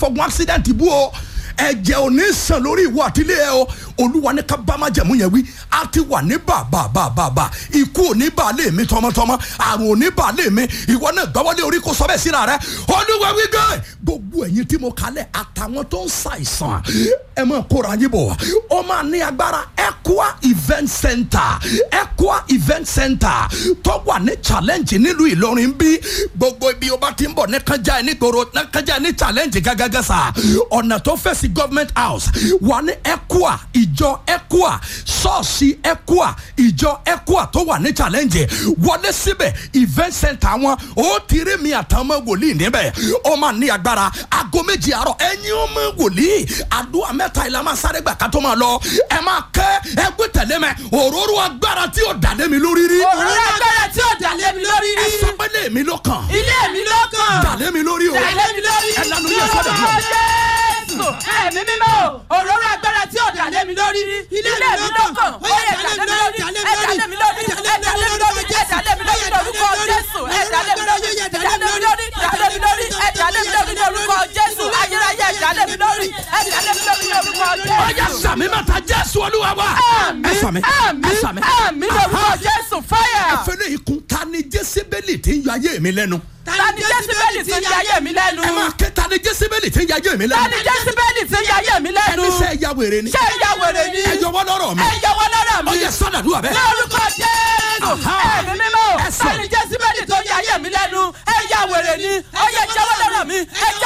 fọgbọ́n accident bú o ẹ̀jẹ̀ ò ní sàn lórí ìwọ àtìlẹ́ ẹ o olúwa ní ká bá má jẹ̀mú yẹn wí a ti wà ní bàbà bàbà bà ikú ò ní bà lé mi tọmọtọmọ àrùn ò ní bà lé mi ìwọ náà gbọ́wọ́lé orí kó sọ bẹ́ẹ̀ síra rẹ olúwa wí gẹ́ gbogbo ẹ̀yin tí mo kalẹ̀ àtàwọn tó ń ṣàìsàn ẹ máa kóra yín bọ̀ ó máa ní agbára Equa event center Equa event center tó wà ní challenge nílùú Ìlọrin bí gbogbo ibi o bá ti ń bọ̀ ní kájà ẹ nígboro ní kájà ẹ ní challenge gágágá sa ọ̀nà tó fẹ́ sí government house wà ní Equa ìjọ Equa ṣọ́ọ̀ṣì Equa ìjọ Equa tó wà ní challenge wọlé síbẹ̀ event center wọn ó ti rí mi àtàwọn ọmọ wòlíì níbẹ̀ ó máa ní agbára aago méjì àárọ̀ ẹ̀yin ọmọ wòlíì àdúrà mẹ́ta ìlà máa sáré gbà ká tó máa lọ ẹ máa kẹ́ ẹgbẹ́ tẹ̀lé mẹ́ òróró agbára tí ò dàlẹ́ mi lórí rí òróró agbára tí ò dàlẹ́ mi lórí ẹ rí. sọ pé lé mi ló kàn ilé mi ló kàn. dàlẹ́ mi lórí o dàlẹ́ mi lórí. ẹ lanu yẹ sọ́dọ̀ Lórúkọ náà. Jésù ẹ̀mí mímọ́ òróró agbára tí ò dàlẹ́ mi lórí rí. ilé mi ló kàn. ó yẹ dàlẹ́ mi lórí. ẹ dàlẹ́ mi lórí. ẹ dàlẹ́ mi lórí. ẹ dàlẹ́ mi lórí lórúkọ Jésù. ẹ dàlẹ́ mi lórí. ẹ dàlẹ́ mi lórí. dàlẹ́ mi lórí. ẹ dàlẹ́ mi lórí lórúkọ Jésù. ayérayé ẹ dàlẹ́ mi lórí. ẹ dàlẹ́ mi lórí lórúkọ Jésù. ọjà sàmì mẹ́ta jésù olúwa wa ẹ sàmì ẹ àmín sàmì. àmín lórúkọ Jésù fáyà. fẹlẹ ikun ta ni jésìbẹ́lì tí ń yọ ayé mi lẹ́nu. ta ni jésìbẹ́lì ti ń yayé mi lẹ́nu. ẹ máa ké ta ni jésìbẹ́lì tí ń yọ ayé mi ta lẹ́nu. ni jésìbẹ́lì ti ń yayé mi lẹ́nu. ẹni sẹ́ ẹ ya wèrè ni. ṣé ìyá wèrè ni. ẹ yọwọ́ lọ́rọ̀ mi. ẹ yọwọ́ lọ́rọ̀ mi. ó yẹ sọ́dàdúrà bẹ́ẹ̀. lórúkọ jésù. Aha. ẹ̀mí mímọ́. Ẹ sọ. ta ni jésìbẹ́lì tó ń yayé mi lẹ́nu. ẹ yá wèrè ni. ó yẹ jẹ́wọ́ lọ́rọ̀ mi. ẹ jẹ́